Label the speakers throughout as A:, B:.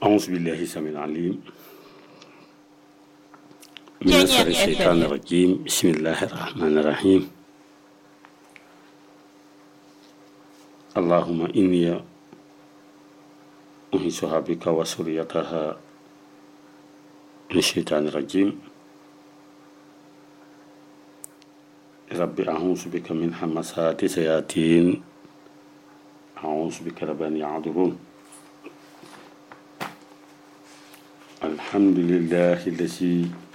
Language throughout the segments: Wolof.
A: أعوذ بالله السميع العليم من شر الشيطان الرجيم بسم الله الرحمن الرحيم اللهم إني أنسها بك وسريتها من الشيطان الرجيم رب أعوذ بك من همسات الشياطين أعوذ بك رب أن يعذرون الحمد لله الذي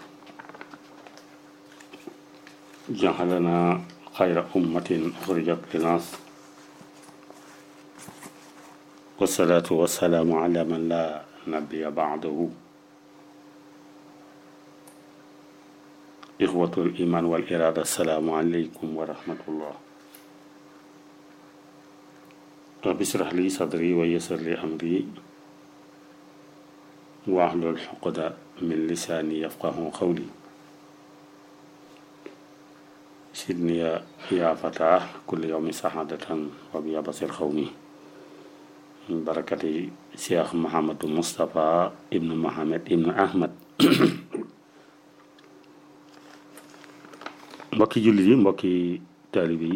A: جعلنا خير أمة أخرجت للناس والصلاة والسلام على من لا نبي بعده إخوة الإيمان والإرادة السلام عليكم ورحمة الله رب اشرح لي صدري ويسر لي أمري واحلل عقدة من لساني يفقه قولي سيدني يا فتاة كل يوم سعادة وبيا بصير قومي من بركة شيخ محمد مصطفى ابن محمد ابن أحمد mbokki jullit yi mbokki taalibe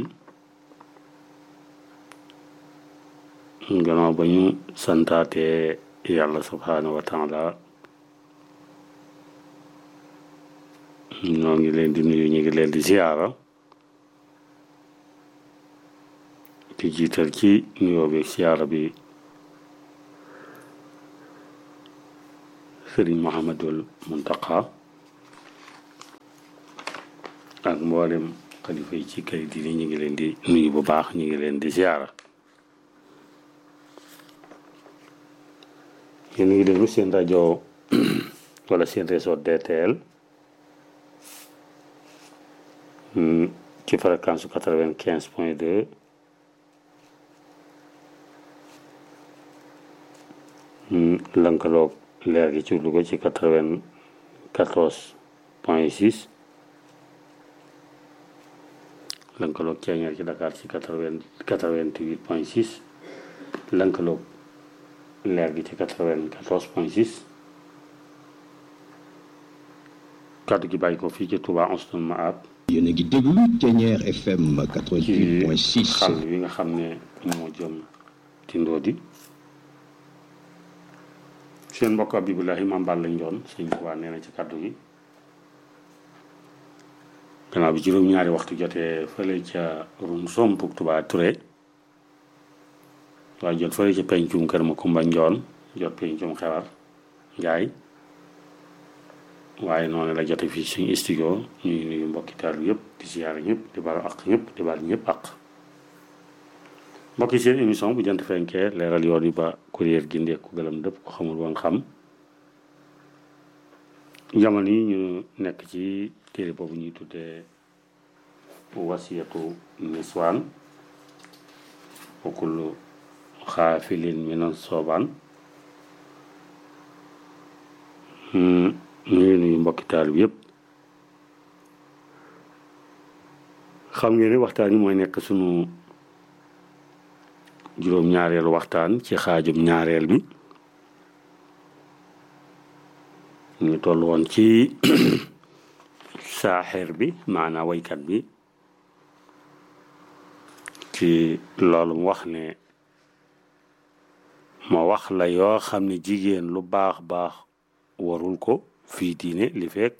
A: yi gannaaw ba ñu santaate yàlla subhaanahu wa taala ñoo ngi leen di nuyu ñu ngi leen di ziyaara di jiital ci nuyoo bi ziyaara bi sëriñ Muhammadul Muntaqa ak mboolem xalifa yi ci kër diine ñu ngi leen di nuyu bu baax ñu ngi leen di ziyaara yéen a ngi déglu seen rajo wala seen réseau DTL ci fréquence su quatre-vingt-quinze point deux lënkaloog leer gi ci Louga ci quatre-vingt-quatorze point six lënkaloog ceeñeer ci Dakar ci quatre-vingt quatre-vingt-huit point six lënkaloog leer gi ci quatre-vingt-quatorze point six kàddu gi bàyyi ko fii ci Touba Anstoul Mahab
B: yéen a ngi déglu Ceeñeer FM
A: ci
B: 88.6
A: xàll wi nga xam ne moo jëm ci Ndodi seen mbokk Abibulahi Maam Balla Njoon sëñ Tuubaa nee na ci kàddu gi gannaaw bi juróom-ñaari waxtu jotee fële ca rum sompuk Touba Touré waaye jot fële ca pencum kër ma Kumba Njoon jot pencum xewar Njaay waaye noonu la jote fii suñu studio ñuy nuyu mbokki taalu yëpp di siyaare ñëpp di balu ak ñëpp di bal ñëpp ak mbokki seen émission bu jant fenkee leeral yoon yi ba kuréel gi ndee ku gëlam dëpp ko xamul woon xam jamono yi ñu nekk ci téere boobu ñuy tuddee wasiyatu niswaan wa kullu xaafilin minan soobaan ñu ngi nuyu mbokki taal bi yëpp xam ngeen ne waxtaan yi mooy nekk sunu juróom-ñaareelu waxtaan ci xaajum ñaareel bi ñu toll woon ci saaxeer bi maanaam waykat bi ci loolu mu wax ne ma wax la yoo xam ne jigéen lu baax baax warul ko fii diine li feek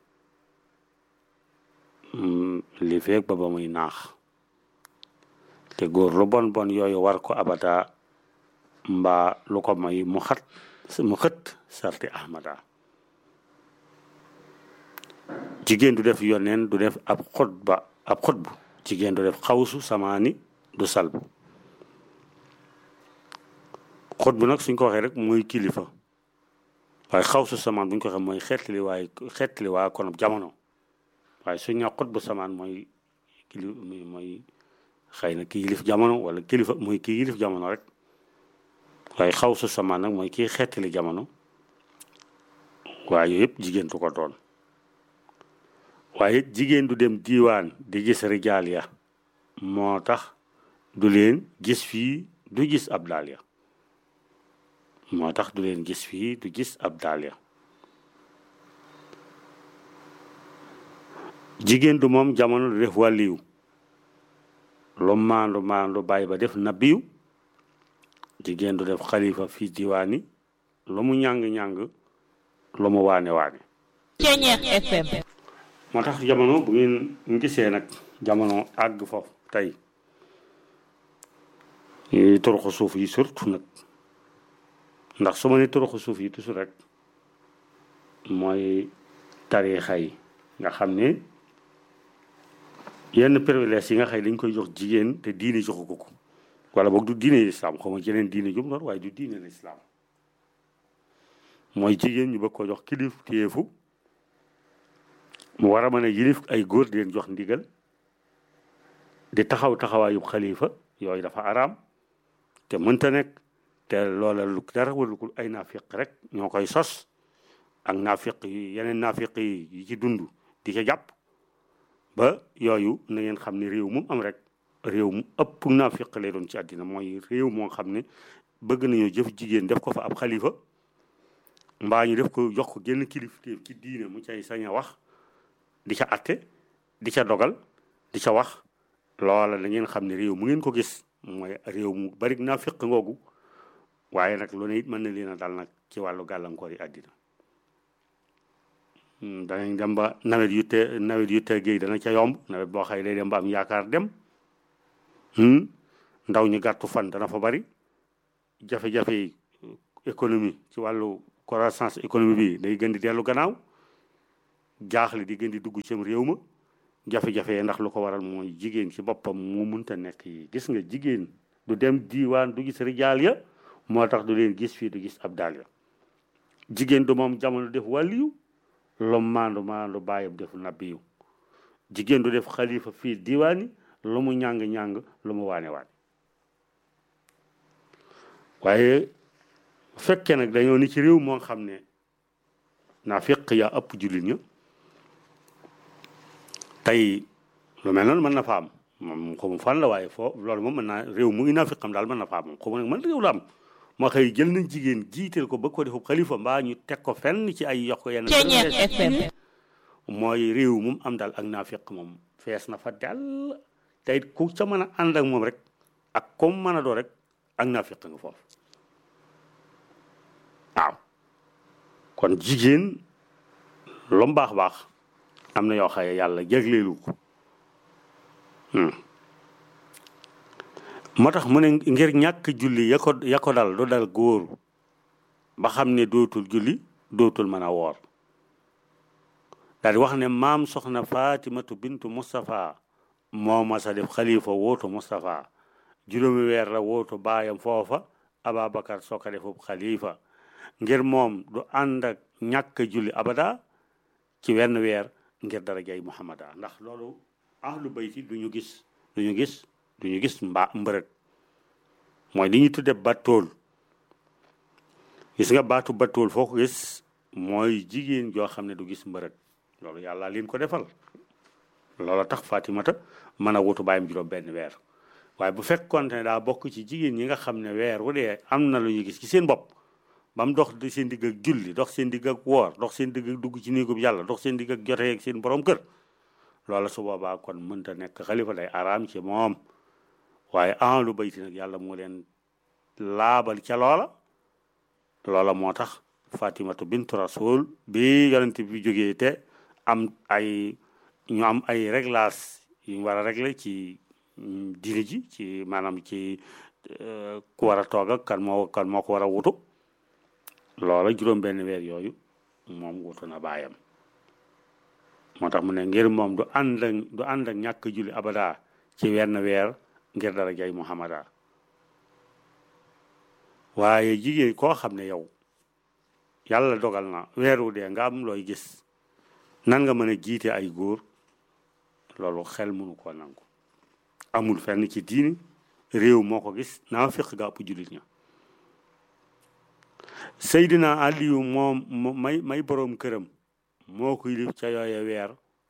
A: li feek ba ba muy naax te góor lu bon bon yooyu war ko abada mbaa lu ko may mu xat mu xët sarti ahmada jigéen du def yoneen du def ab xutba ab xutbu jigéen du def xawsu samaani du salbu xutbu nag suñ ko waxee rek mooy kilifa waaye xawsu samaan bu ñu ko waxee mooy xeetli waaye xeetli waa kon jamono waaye suñ ne xutbu samaan mooy kili mooy xëy na kii yilif jamono wala kilifa mooy kii yilif jamono rek waaye xawsu samaan nag mooy kii xeetli jamono waaye yooyu yëpp jigéen du ko doon waaye jigéen du dem diiwaan di gis rijaal ya moo tax du leen gis fii du gis ab daal ya moo tax du leen gis fii du gis ab daal ya jigéen du moom jamono du def wàlliyu lu maandu maandu bàyyi ba def nabiyu jigéen du def xalifa fii diwaani lu mu ñàng-ñàng lu mu waane waane
C: Ceñeex FM
A: moo tax jamono bu ngeen gisee nag jamono àgg foofu tey yi toroxu suuf yi surtout nag ndax su ma ne toroxu suuf yi toujours rek mooy tariixa yi nga xam ne yenn privilèges yi nga xëy dañ koy jox jigéen te diine joxu ko ko wala boog du diine lislaam xaw ma jeneen diine jum noonu waaye du diine lislaam mooy jigéen ñu bëgg ko jox kilif téyeefu mu war a mën a yilif ay góor di leen jox ndigal di taxaw taxawaayub xalifa yooyu dafa araam te mënta nekk te loola lu dara warul ay naafiq rek ñoo koy sos ak naafiq yi yeneen naafiq yi yi ci dund di ca jàpp ba yooyu na ngeen xam ne réew mu am rek réew mu ëpp naafiq lay doon ci àddina mooy réew moo xam ne bëgg nañoo jëf jigéen def ko fa ab xalifa mbaa ñu def ko jox ko génn kilifteef ci diine mu cay sañ a wax di ca atte di ca dogal di ca wax loola da ngeen xam ne réew mu ngeen ko gis mooy réew mu bari naafiq ngoogu waaye nag lu ne it mën na leen a dal nag ci wàllu gàllankoor yi àddina danañ dem ba nawet yu te nawet yu teggee dana ca yomb nawet boo xëy day dem ba am yaakaar dem ndaw ñu gàttu fan dana fa bari jafe-jafe yi économie ci wàllu croissance économie bi day gën di dellu gannaaw jaaxle di gën di dugg cim réew ma jafe-jafe ndax lu ko waral mooy jigéen ci boppam mu munta nekk yi gis nga jigéen du dem diiwaan du gis rijaal ya moo tax du leen gis fii du gis ab daal ya jigéen du moom jamono def wàlliyu lu maandu maandu bàyyam def nabiyu jigéen du def xalifa fii diiwaani lu mu ñàng-ñàng lu mu waane waane waaye fekkee nag dañoo ni ci réew moo xam ne naa fekk yaa ëpp jullit ña tey lu mel noonu mën na fa am moom xamu fan la waaye foo loolu moom mën naa réew mu ngi naa fi xam daal mën na fa am moom xamu nag man réew la am moo xëy jël nañ jigéen jiital ko ba ko defu xalifa mbaa ñu teg ko fenn ci ay yox ko yenn
C: Ceñeex FM
A: mooy réew moom am daal ak naa fekk moom fees na fa dell tey ku ca mën a ànd ak moom rek ak comme mën a doo rek ak naa fekk nga foofu waaw kon jigéen lu mu baax baax am na yoo xaye yàlla jagleelu ko moo tax mu ne ngir ñàkk julli ya ko ya ko dal du dal góor ba xam ne dootul julli dootul mën a woor daal di wax ne maam soxna fatimatu bintu Moustapha moo ma sa def xalifa wootu Moustapha juróomi weer la wootu baayam foofa Ababacar soo ko defub xalifa ngir moom du ànd ak ñàkk julli abada ci wenn weer ngir darajay muhammada ndax loolu ahlu bayti du ñu gis du ñu gis du ñu gis mbaa mbërëg mooy li ñu tudde battool gis nga baatu battool foo ko gis mooy jigéen joo xam ne du gis mbërëg loolu yàlla leen ko defal loolu tax fatimata mën a wutu bàyyam juróom benn weer waaye bu fekkoon ne daa bokk ci jigéen ñi nga xam ne weer wu dee am na lu ñu gis ci seen bopp ba mu dox seen digg ak julli dox seen digg ak woor dox seen digg ak dugg ci néegub yàlla dox seen digg ak jotee ak seen borom kër loola su boobaa kon mënta nekk xalifa day araam ci moom waaye en lu bayti nag yàlla moo leen laabal ca loola loola moo tax fatimatu bintu rasul bi yonent bi jógee te am ay ñu am ay réglage yu ñu war a régler ci diine ji ci maanaam ci ku war a toog ak kan moo kan moo ko war a wutu loola juróom benn weer yooyu moom wutu na baayam moo tax mu ne ngir moom du ànd ak du ànd ak ñàkk julli abada ci wenn weer ngir dara jay muhammada waaye jigéen koo xam ne yow yàlla dogal na weeru dee nga am looy gis nan nga mën a jiite ay góor loolu xel mënu koo nangu amul fenn ci diini réew moo ko gis naa fiq ga ëpp jullit ña Seydina Aliyu moom may may boroom këram moo ko yilif ca yooye weer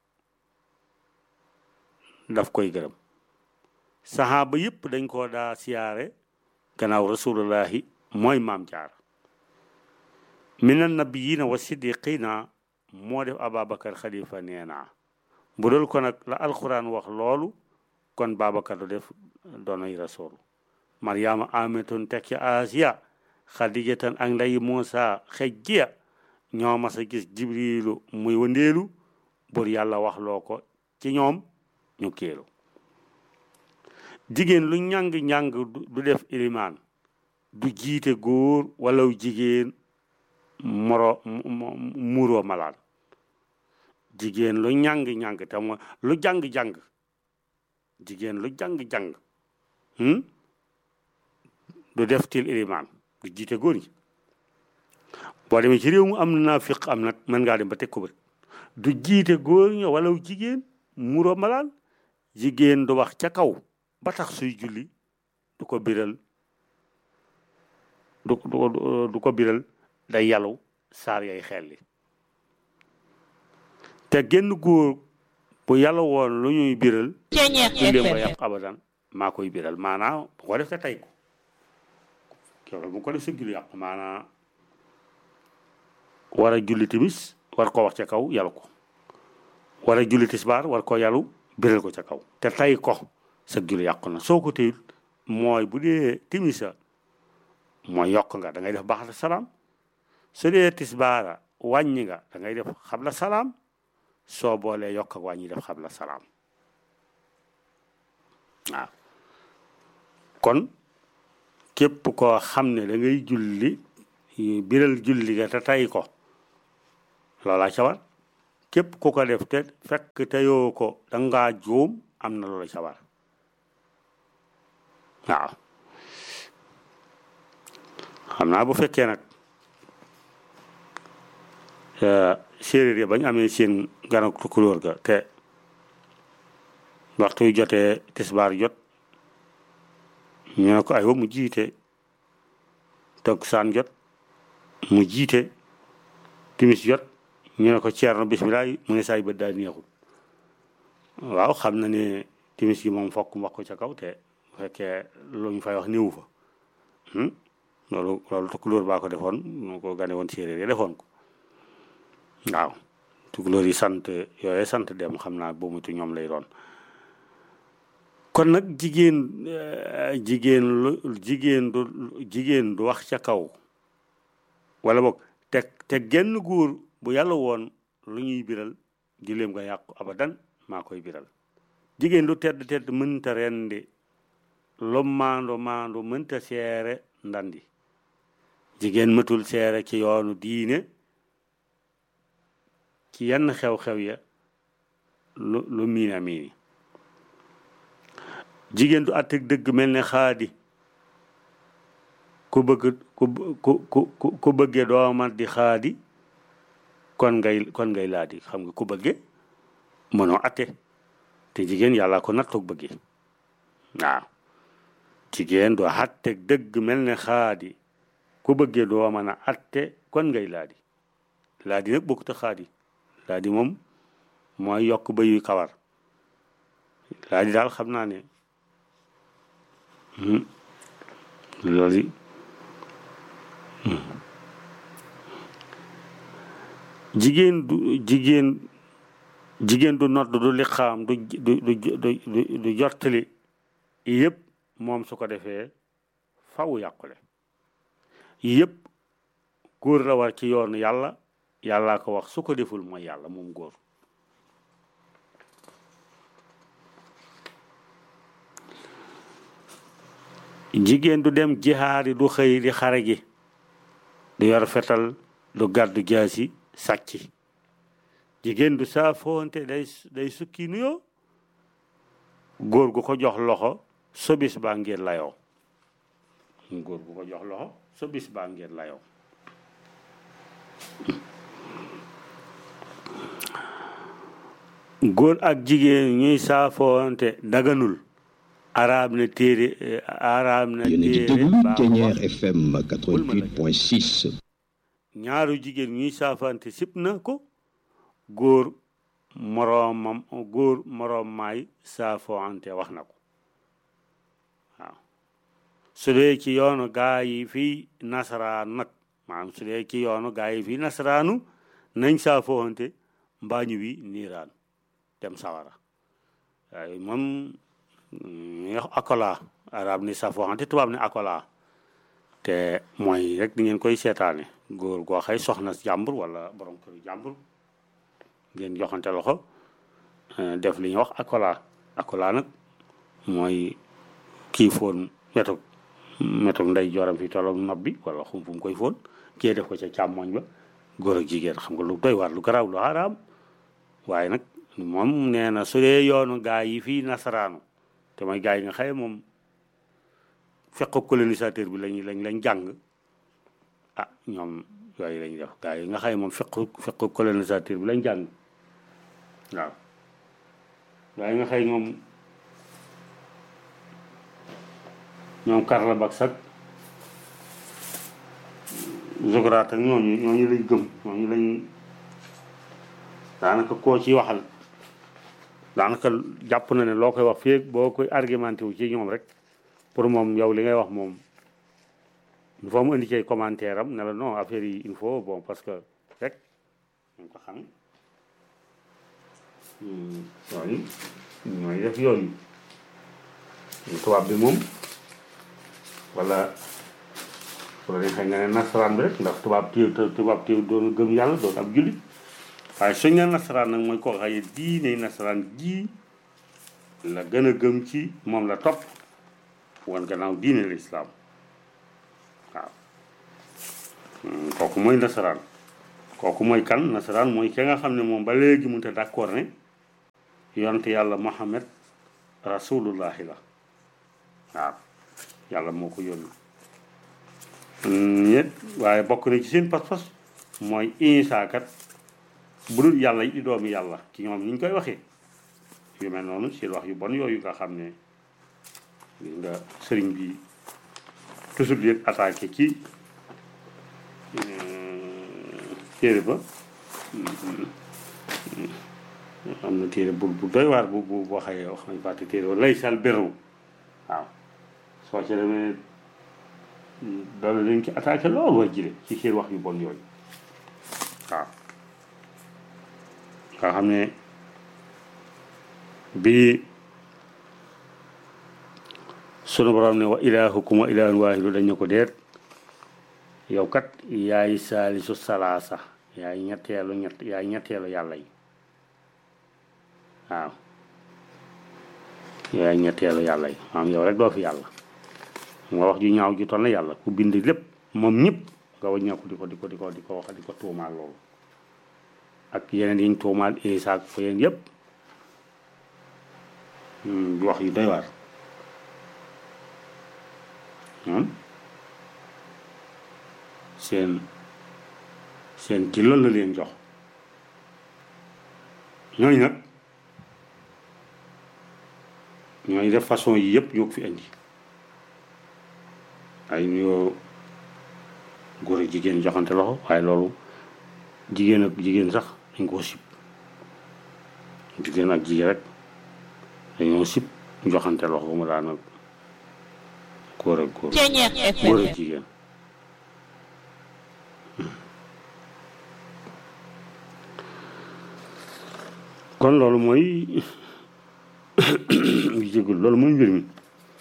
A: daf koy gërëm saxaaba yëpp dañ ko daa siyaare gannaaw rasulullahi mooy maam jaar min annabiyina wa siddiqina moo def ababacar xalifa nee naa bu dul ko nag la alquran wax loolu kon babacar du def doonay rasul mariama ametun tekki asiya xadijatan ak nday muusa xejjiya ñoo mas a gis jibrilu muy wëndeelu bur yàlla wax loo ko ci ñoom ñu kéelu jigéen lu ñàng-ñàng du def ilimaan du jiite góor walaw jigéen moro muuroo malaan jigéen lu ñàng-ñàng te mooy lu jàng-jàng jigéen lu jàng-jàng du def til ilimaan du jiite góor ñi boo demee ci réew mu am na naafiq am nag mën ngaa dem ba teg ko bët du jiite góor ñi walaw jigéen muuroo malaan jigéen du wax ca kaw ba tax suy julli du ko biral du du ko biral day yalu saar yay xelli te genn góor bu yàlla woon lu ñuy biral julleem ba yàq abadan maa koy biral maanaa bu ko def te tey ko keroog bu ko def sa julli yàq maanaa war a julli timis war ko wax ca kaw yalu ko war a julli tisbaar war ko yalu biral ko ca kaw te tey ko sa julli yàqu na soo ko téyul mooy bu dee timisa mooy yokk nga da ngay def baax salaam su dee tisbaara wàññi nga da ngay def xabla salaam soo boolee yokk ak wàññi def xabla salaam waaw kon képp koo xam ne da ngay julli biral julli ga te tay ko loolaa ca war képp ku ko def te fekk teyoo ko dangaa juum am na loola ca war waaw xam naa bu fekkee nag séeréer yi bañ amee seen ganak tukulóor ga te waxtu yu jotee tisbaar jot ñu ne ko aywa mu jiite takkusaan jot mu jiite timis jot ñu ne ko ceerno bisimilah mu ne saay bët daal neexul waaw xam na ne timis yi moom fokk mu wax ko ca kaw te bu fekkee lu ñu fay wax néewu fa loolu loolu tukulóor baa ko defoon moo ko gane woon séeréer yi defoon ko waaw tukulóor yi sant yooye sant dem xam naa boo mutu ñoom lay doon kon nag jigéen jigéen lu jigéen du jigéen du wax ca kaw wala boog te te genn góor bu yàlla woon lu ñuy biral giléem nga yàqu abadan maa koy biral jigéen du tedd tedd mënta rendi lu maandu maandu mënta seere ndandi jigéen mëtul seere ci yoonu diine ci yenn xew-xew ya lu lu miina miini jigéen du àtteeg dëgg mel ne xaadi ku bëgg ku ku ku ku bëggee doomat di xaadi kon ngay kon ngay laadi xam nga ku bëggee mënoo atte te jigéen yàlla ko nattoog bëggee waaw jigéen du àtteeg dëgg mel ne xaadi ku bëggee doo mën a atte kon ngay laadi laadi nag bokkut a xaadi laadi moom mooy yokk ba yuy kawar laadi daal xam naa ne loolu jigéen du jigéen jigéen du nodd du liqaam du du du du du jottali yëpp moom su ko defee faw yàqule yëpp góor la war ci yoonu yàlla yàllaa ko wax su ko deful mooy yàlla moom góor jigéen du dem jihaari du xëy di xare gi du yor fetal du gàddu jaasi sàcc jigéen du saafoonte day day sukki nuyoo góor gu ko jox loxo sobis baa ngeen layoo góor gu ko jox loxo sobis baa ngeen layoo góor ak jigéen ñuy saafoonte daganul araab na téere araab na
B: yéen a ngi
A: téere
B: déglu
A: baa
B: Thiéniere
A: wax
B: FM 88.6
A: ñaaru jigéen ñuy saafante sib na ko góor moroomam góor moroom maay saafoante wax na ko waaw su dee ci yoonu gaa yi fii nasaraan nag maanaam su dee ci yoonu gaa yi fii nasaraanu nañ saa fooxante mbaa ñu wi niiraan dem sawara waaye moom ñuy wax akola arab ni saa fooxante tubaab ni akola te mooy rek di ngeen koy seetaane góor goo xëy soxna jàmbur wala borom kër jàmbur ngeen joxante loxo def li ñuy wax akola akola nag mooy kii foon wetu wetu ndey joram fi tolloog nopp bi wala xum fu mu koy foon kii def ko ca càmmoñ ba góor ak jigéen xam nga lu doy waar lu garaaw lu xaraam waaye nag moom nee na su dee yoonu gaa yi fii nasaraanu te mooy gaa yi nga xëye moom fekk colonisateur bi lañ lañ lañ jàng ah ñoom yooyu lañ def gaa yi nga xëye moom fekk fekk colonisateur bi lañ jàng waaw gaa yi nga xëy moom ñoom Karl Marx ak Socrate ak ñooñu ñooñu lañ gëm ñooñu lañ daanaka koo ci waxal daanaka jàpp na ne loo koy wax fii boo koy argumenté wu ci ñoom rek pour moom yow li ngay wax moom il faut mu indi ci commentaire am ne la non affaire yi il faut bon parce que rek ñu ko xam yooyu ñooy def yooyu tubaab bi moom wala wala dañ xëy nga ne nasaraan bi rek ndax tubaab téew tubaab téew doon gëm yàlla doon ab jullit waaye suñ ne nasaraan nag mooy koo xaye diine nasaraan ji la gën a gëm ci moom la topp wan gannaaw diine lislaam waaw kooku mooy nasaraan kooku mooy kan nasaraan mooy ki nga xam ne moom ba léegi mënut a d'accord ne yonte yàlla Muhammad rasulullahi la waaw yàlla moo ko yónni ñet waaye bokk na ci seen pas-pas mooy Isaa kat bu dul yàlla yi di doomi yàlla ci ñoom ni ñu koy waxee yu mel noonu seen wax yu bon yooyu nga xam ne gis nga sëriñ bi toujours leen attaqué ci téere ba am na téere bu bu doy waar bu bu boo xëyee wax nañ fàtte téere ba lay sal béru waaw soo ci demee doole dañ ci attaqué loolu way jile ci seen wax yu bon yooyu waaw nga xam ne bi sunu borom ne wa ilahukum wa ilahun waahidu dañu ko deet yow kat yaay saalisu salaasa yaay ñetteelu ñett yaay ñetteelu yàlla yi waaw yaay ñetteelu yàlla yi maam yow rek doo fi yàlla nga wax ju ñaaw ju toll na yàlla ku bind lépp moom ñëpp nga waññeeku di ko di ko di ko di ko wax di ko tuumaal loolu ak yeneen yiñ tuumaal Isaa ak fa yéen yëpp di wax yu doy waar seen seen ci loolu la leen jox ñooñu nag ñooñu def façon yi yëpp ñoo ko fi indi ay nuyoo góor ak jigéen joxante loxo waaye loolu jigéen ak jigéen sax dañ koo sib jigéen ak jigéen rek dañoo sib joxante loxo mu daan ak góor ak góor góor ak jigéen kon loolu mooy ngi jégul loolu mooy mbir mi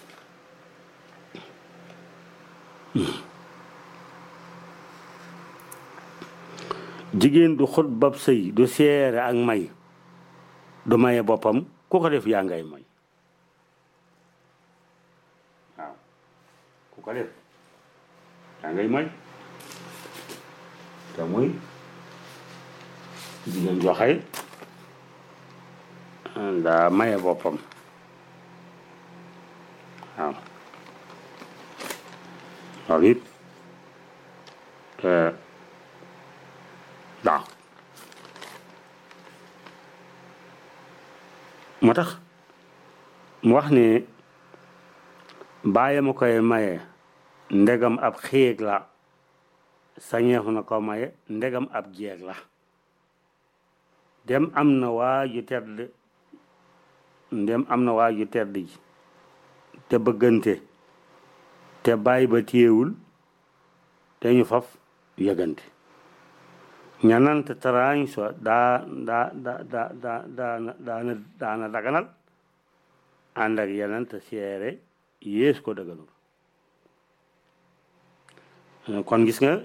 A: jigéen du xut bab sëy du seere ak may du maye boppam ku ko def yaa ngay may waaw ku ko def yaa ngay may te muy jigéen joxay daa maye boppam waaw loolu it waaw moo tax mu wax ne bàyyi ma koy maye ndegam ab xiig la sañeefu na ko maye ndegam ab jeeg la dem am na waa ju tedd ndem am na waa ju tedd ji te bëggante te bàyyi ba téyewul te ñu faf yëgante ñanante tarañ so daa daa da da da daana daana daana daganal ànd ak yenante seere yées ko daganul kon gis nga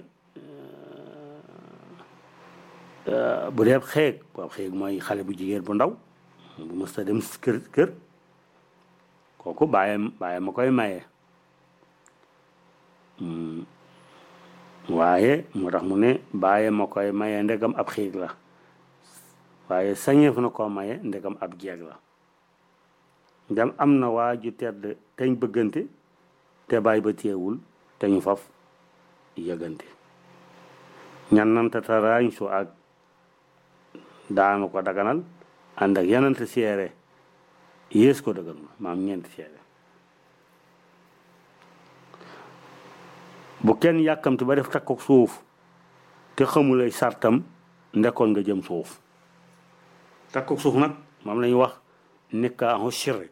A: bu dee xeeg waaw xeeg mooy xale bu jigéen bu ndaw bu mës ta dem kër kër kooku bàyyam bàyyam ma koy maye waaye moo tax mu ne bàyyam ma koy maye ndegam ab xiig la waaye sañeef na koo maye ndegam ab jeeg la ndem am na waa ju tedd teñ bëggante te bàyyi ba teewul te ñu faf yëgante ñannante taraañ su ak daanu ko daganal ànd ak yenante seere yées ko daganul maam ñeenti seere bu kenn yàkkamti ba def takkook suuf te xamulay sartam ndekkoon nga jëm suuf takkook suuf nag moom lañuy wax nikaahu sirri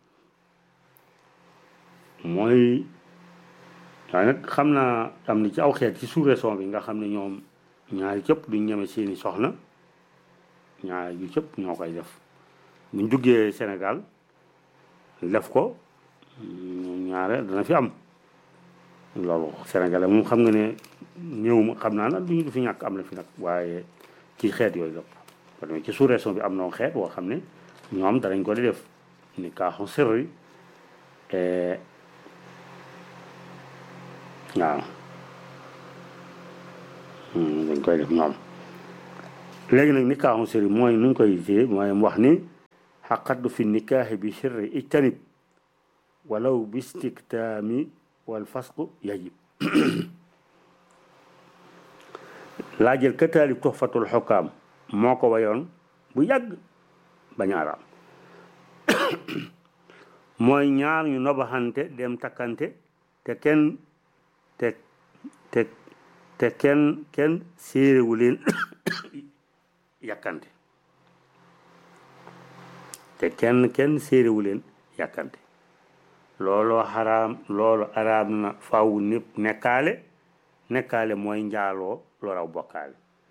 A: mooy waaye nag xam naa am na ci aw xeet ci sous-région bi nga xam ne ñoom ñaari cëpp duñ ñeme seeni soxna ñaari yu cëpp ñoo koy def buñ duggee Sénégal def ko ñaare dana fi am loolu Sénégalais moom xam nga ne ñëw ma xam naa nag duñu du fi ñàkk am na fi nag waaye ci xeet yooyu lépp parce que ci sous-région bi am na xeet woo xam ne ñoom danañ ko di def ni kaaxu sirri waaw dañ koy def ñoom léegi nag nikaaxu sirri mooy nuñ koy gisee mooy wax ni xaqaddu fi nikaaxi bi sirri ijtanib walaw bi istiktaami wal fasqu yajib laa jël ka taalib tuxfatul xukkaam moo ko wayoon bu yàgg bañ araam mooy ñaar ñu nobaxante dem takkante te kenn te te te kenn kenn séeréwu leen yàkkante te kenn kenn séeréwu leen yàkkante looloo xaraam loolu araam na faw népp nekkaale nekkaale mooy njaaloo loraw bokkaale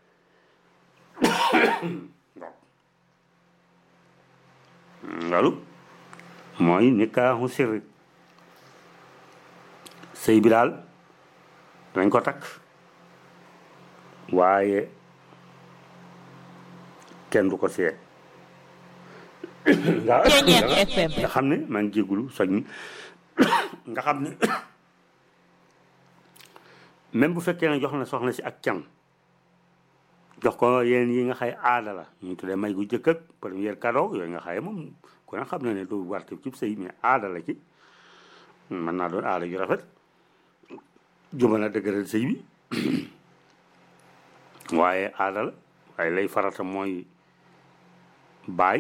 A: loolu mooy nikaaxu sirri sëy bi daal dañ ko takk waaye kenn du ko seet nga nga xam ne maa ngi jéggulu soñ nga xam ne même bu fekkee ne jox na soxna si ak can jox ko yéen yi nga xay aada la ñu tuddee may gu jëkk ak premier cadeau yooyu nga xaye moom ku ne xam na ne du warte ci sëy mais aada la ci mën naa doon aada ju rafet juma na dëgëral sëy bi waaye aada la waaye lay farata mooy baay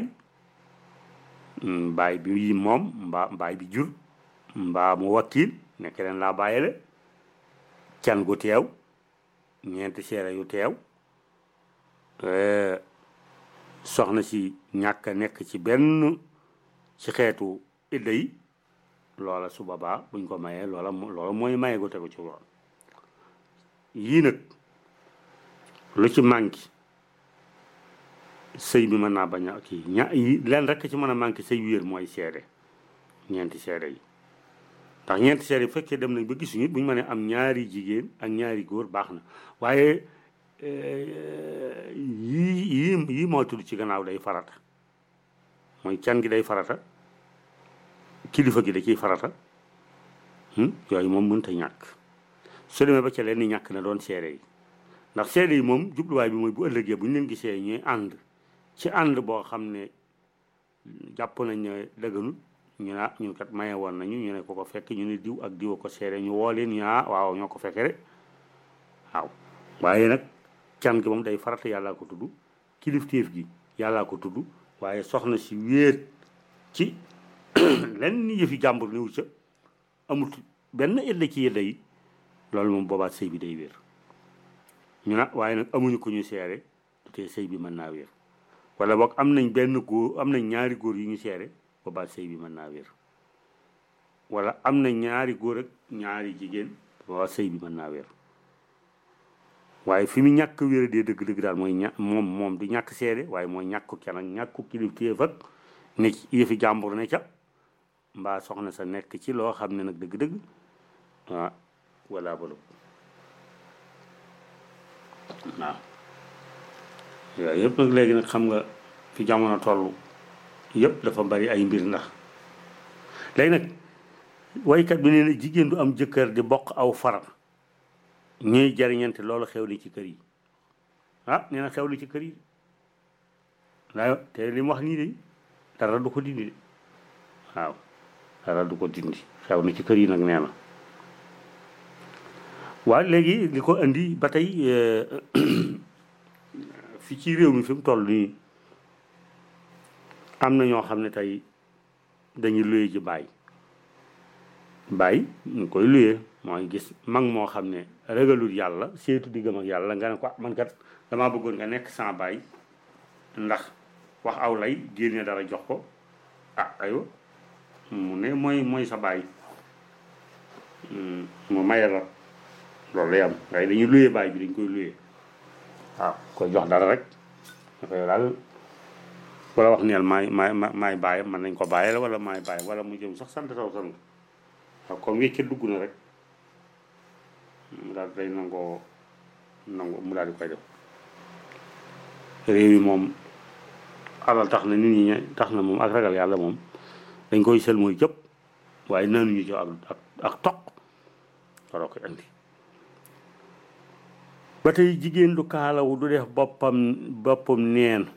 A: baay bi moom mbaa baay bi jur mbaa mu wakiil nekk leen laa bàyyele can gu teew ñeenti seere yu teew soxna si ñàkk a nekk ci benn ci xeetu idda yi loola su boobaa buñ ko mayee loola loola mooy maye gu tegu ci yoon yii nag lu ci manqué sëy bi mën naa bañ a kii ña yi leen rek ci mën a manqué sëy wéer mooy seede ñeenti seede yi ndax ñeenti seede yi bu fekkee dem nañ ba gisuñu buñ mënee am ñaari jigéen ak ñaari góor baax na waaye yii yii yii moo tudd ci gannaaw day farata mooy can gi day farata kilifa gi da ciy farata yooyu moom mënta ñàkk su demee ba ca leen ni ñàkk na doon seede yi ndax seede yi moom jubluwaay bi mooy bu ëllëgee bu ñu leen gisee ñuy ànd ci ànd boo xam ne jàpp nañ ne dëgganul ñu ne ñun kat maye woon nañu ñu ne ko ko fekk ñu ne diw ak diw ko seede ñu woo leen ñu waaw ñoo ko fekke rek waaw waaye nag can gi moom day farata yàllaa ko tudd kilifteef gi yàllaa ko tudd waaye soxna si wéet ci lenn yëfi jàmbur niw ca amut benn ëllëg ci yëdda yi loolu moom boobaat sëy bi day wér ñu na waaye nag amuñu ko ñu seere du tee sëy bi mën naa wér wala boog am nañ benn góor am nañ ñaari góor yu ñu seere boobaat sëy bi mën naa wér wala am na ñaari góor ak ñaari jigéen boobaat sëy bi mën naa wér waaye fi mu ñàkk wéra dee dëgg-dëgg daal mooy ña moom moom du ñàkk seede waaye mooy ñàkk kenn ak ñàkk kilifteef ak ne ci yëfi jàmbur ne ca mbaa soxna sa nekk ci loo xam ne nag dëgg-dëgg ah wala balu waaw yooyu yëpp nag léegi nag xam nga fi jamono toll yëpp dafa bari ay mbir ndax léegi nag waykat bi nee na jigéen du am jëkkër di bokk aw far ñuy jariñante loolu xew li ci kër yi ah nee na xew li ci kër yi waaw te li mu wax nii de dara du ko dindi de waaw dara du ko dindi xew na ci kër yi nag nee na waaw léegi li ko indi ba tey fi ci réew mi fi mu toll nii am na ñoo xam ne tey dañuy luye ji bàyyi bàyyi ñu koy luye mooy gis mag moo xam ne ragalul yàlla seetu diggam ak yàlla nga ne ko man kat damaa bëggoon nga nekk sans bàyyi ndax wax aw lay génne dara jox ko ah aywa mu ne mooy mooy sa bàyyi mu maye la loolu lay am waaye dañuy luye bàyyi bi dañ koy luye waaw koy jox dara rek dafay daal wala wax neel maay maay maay bàyyi man nañ ko bàyyi la wala maay bàyyi wala mu jëm sax sant saw sant waaw comme wécce dugg na rek mu daal day nangoo nangu mu daal di koy def réew yi moom alal tax na nit ñi tax na moom ak ragal yàlla moom dañ koy sel mooy jëpp waaye naanuñu ci ak ak ak toq waroo koy andi ba tey jigéen du kaalawu du def boppam boppam neen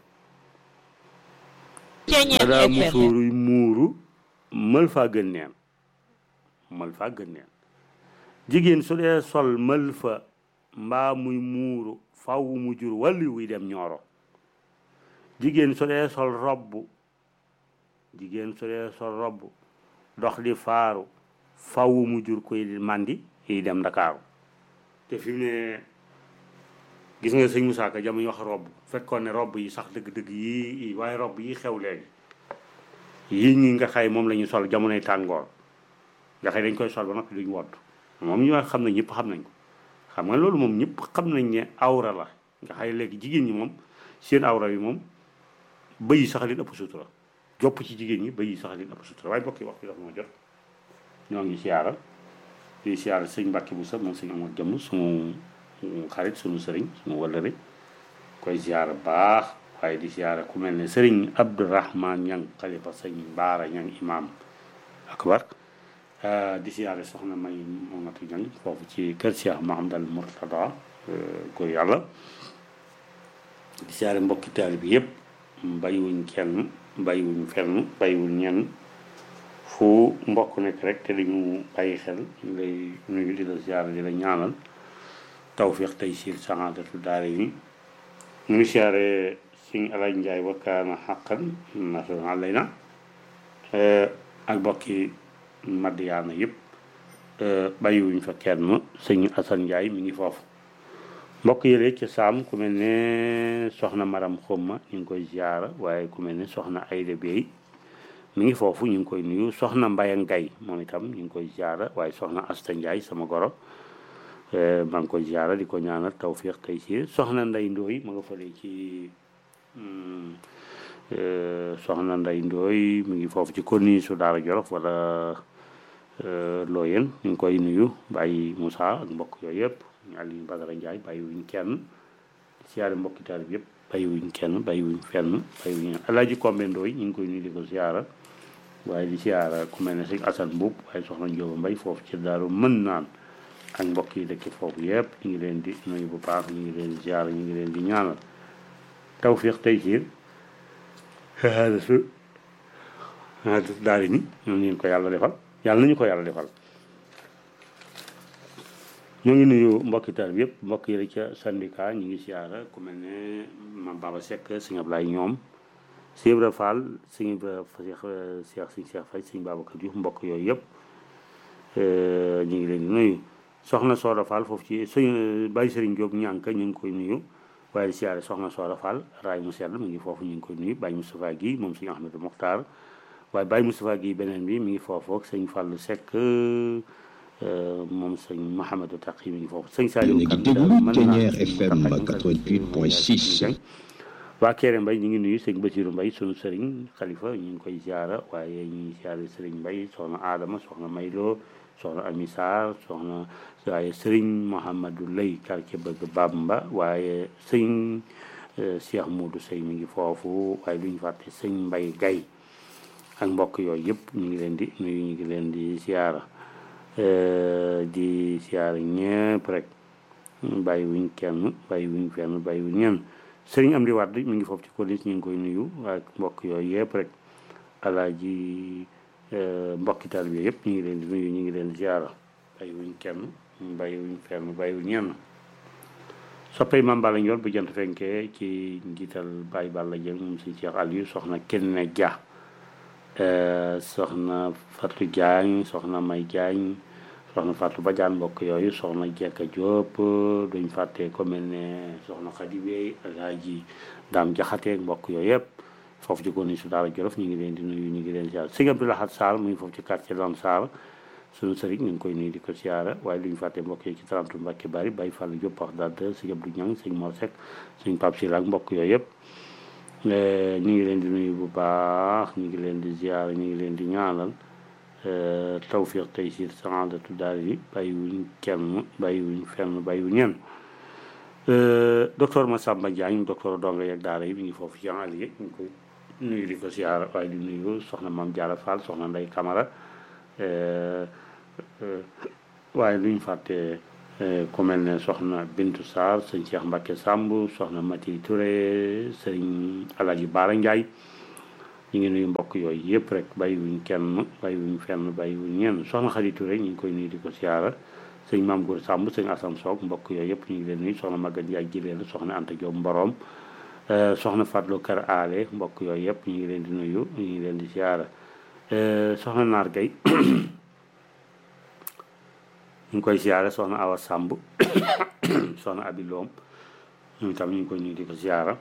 A: daa musóoru muuru mël faa gën neen mël faa gën neen jigéen su dee sol mël fa mbaa muy muuru faw mu jur wàlli wuy dem ñooro jigéen su dee sol robb jigéen su dee sol robb dox di faaru faw mu jur koy màndi yi dem ndakaaru te fi mu ne gis nga sëñ Moussa Ka jamono wax robb fekkoon ne robb yi sax dëgg-dëgg yii waaye robb yi xew léegi yii ñi nga xay moom la ñu sol jamonoy tàngoor nga xay dañ koy sol ba noppi duñ wodd moom ñu xam ne ñëpp xam nañ ko xam nga loolu moom ñëpp xam nañ ne awra la nga xay léegi jigéen ñi moom seen awra yi moom bëy yi sax leen ëpp sutura jopp ci jigéen ñi bëy yi sax leen ëpp sutura waaye bokki waxtu dafa ma jot ñoo ngi siyaara di siyaara sëñ Mbàkke bu sax moom sëñ amoon jëmm suñu xarit suñu sëriñ suñu wallare koy siyaara baax waaye di siyaara ku mel ne sëriñ Abdourahman ñang xalifa sëñ Baara ñang imam akbar di siyaare soxna may momatu ñang foofu ci kër Cheikh Mahamadal Murtada góor yàlla di siyaare mbokki taalibe bi yëpp bàyyiwuñ kenn bàyyiwuñ fenn bàyyiwuñ ñenn fu mbokk nekk rek te dañu bàyyi xel ñu lay nuyu di la siyaare di la ñaanal tawfiq tey siir saxaadatu daara yi ñu ngi siyaare sëñ Alaaj Njaay wakkaana xaqan nasrun alayna ak mbokki Madiyaana yëpp bàyyiwuñ fa kenn sëñ Asan Njaay mi ngi foofu mbokk yële ci saam ku mel ne soxna maram xumma ñu ngi koy ziara waaye ku mel ne soxna ayda bey mi ngi foofu ñu ngi koy nuyu soxna mbaya ngay moom itam ñu ngi koy ziara waaye soxna asta njaay sama goro maa ngi koy ziara di ko ñaanal tawfiq tey si soxna nday ndooy ma nga fële ci soxna nday ndooy mi ngi foofu ci konni su daara jolof wala looyeen ñu ngi koy nuyu bàyyi Moussa ak mbokk yooyu yëpp Aliou Badara Ndiaye bàyyiwuñ kenn siyaare mbokki taalib yëpp bàyyiwuñ kenn bàyyiwuñ fenn bàyyiwuñ alaaji Kombe Ndooy ñu ngi koy nuyu di ko siyaara waaye di siyaara ku mel ne sëñ Assane Mbuub waaye soxna Njóoba Mbay foofu ci daaru mën naan ak mbokk yi dëkk foofu yëpp ñu ngi leen di nuyu bu baax ñu ngi leen di siyaara ñu ngi leen di ñaanal tawfiq tey siir su daal ni ñoom ñu ko yàlla defal yàlla nañu ko yàlla defal ñu ngi nuyu mbokki taal bi yëpp mbokk yi ca syndicat ñu ngi siyaara ku mel ne mam Baba Seck sëñ Ablaye ñoom sëñ Ibra Fall sëñ Ibra Cheikh Cheikh sëñ Cheikh Faye sëñ Babacar Diouf mbokk yooyu yëpp ñu ngi leen di nuyu soxna Soda Fall foofu ci sëñ Baye Serigne Diop ñànk ñu ngi koy nuyu waaye di siyaare soxna Soda Fall raay mu sell mi ngi foofu ñu ngi koy nuyu Baye Moustapha Guèye moom sëñ Ahmadou Mokhtar waaye Baye Moustapha Guèye beneen bi mi ngi foofu ak sëñ Fallou Seck moom sëñ Mouhamadou Taqi mi ngi foofu sëñ Saliou
B: Yéen a ngi déglu Ténière FM 88.6.
A: waa Kéré Mbay ñu ngi nuyu sëñ Basiru Mbay sunu sëriñ xalifa ñu ngi koy ziara waaye ñu ngi ziare sëriñ Mbay soxna Adama soxna Maylo soxna Ami Sarr soxna waaye sëriñ Mouhamadou Lay quartier bëgg Bamba waaye sëñ Cheikh Moudou Sey mi ngi foofu waaye duñu fàtte sëñ Mbay Gay ak mbokk yooyu yëpp ñu ngi leen di nuyu ñu ngi leen di ziara di ziara ñëpp rek bàyyi wuñ kenn bàyyi wuñ fenn bàyyi wuñ ñenn sëriñ am di waat mi ngi foofu ci colis ñu ngi koy nuyu ak mbokk yooyu yëpp rek alaaji mbokkital bi yëpp ñu ngi leen di nuyu ñu ngi leen di ziara bàyyi wuñ kenn bàyyi wuñ fenn bàyyi wuñ ñenn soppay Mame Balla Ndiol bu jant fenkee ci njiital Baye Balla Dieng moom si Cheikh Aliou soxna Kenne Dia soxna Fatou Diagne soxna May Diagne soxna Fatou Badiane mbokk yooyu soxna Jekka Diop duñ fàtte ko mel ne soxna Khady Bey alaaji Daam Jaxate mbokk yooyu yëpp foofu ci koni su daara Jolof ñu ngi leen di nuyu ñu ngi leen di ziar sëñ Abdou Lahad Sall mu ngi foofu ci quartier Lam Sall suñu sëriñ ñu ngi koy nuyu di ko siyaara waaye duñ fàtte mbokk yi ci tarantu Mbàkke bari Baye Fall Diop wax daal de sëñ Abdou Ñang sëñ Mor Seck sëñ Pape Sylla ak mbokk yooyu yëpp ñu ngi leen di nuyu bu baax ñu ngi leen di ziyaara ñu ngi leen di ñaanal tawfiq taysir saadatu daal yi bàyyiwuñ kenn bàyyiwuñ fenn bàyyiwuñ ñenn docteur Massamba Diagne docteur donga yeeg daara yi mi ngi foofu ci Alié ñu ngi koy nuyu di ko siyaara waaye di nuyu soxna Mame Diarra Fall soxna Ndey Camara waaye luñ fàtte ku mel ne soxna Bintu Sarr sëñ Cheikh Mbacke Samb soxna Mati Touré sëñ Alaji Baara Ndiaye ñu ngi nuyu mbokk yooyu yëpp rek bàyyiwuñ kenn bàyyiwuñ fenn bàyyiwuñ ñenn soxna Xadi Touré ñu ngi koy nuyu di ko siyaara sëñ Maam Góor Samb sëñ Assane Soog mbokk yooyu yëpp ñu ngi leen nuyu soxna Maguette Ndiaye Jileel soxna Anta Diop Mborom soxna Fatlo Kër Aale mbokk yooyu yëpp ñu ngi leen di nuyu ñu ngi leen di siyaara soxna Naar Gay ñu ngi koy siyaare soxna Awa Samb soxna Abi Loom ñoom itam ñu ngi koy nuyu di ko siyaara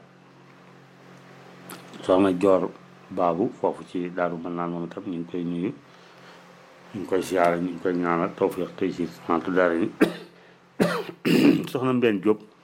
A: soxna Joor Baabu foofu ci Daaru mën naan moom itam ñu ngi koy nuyu ñu ngi koy siyaare ñu ngi koy ñaanal tawfiq tey si santu dara ni soxna Mbène Diop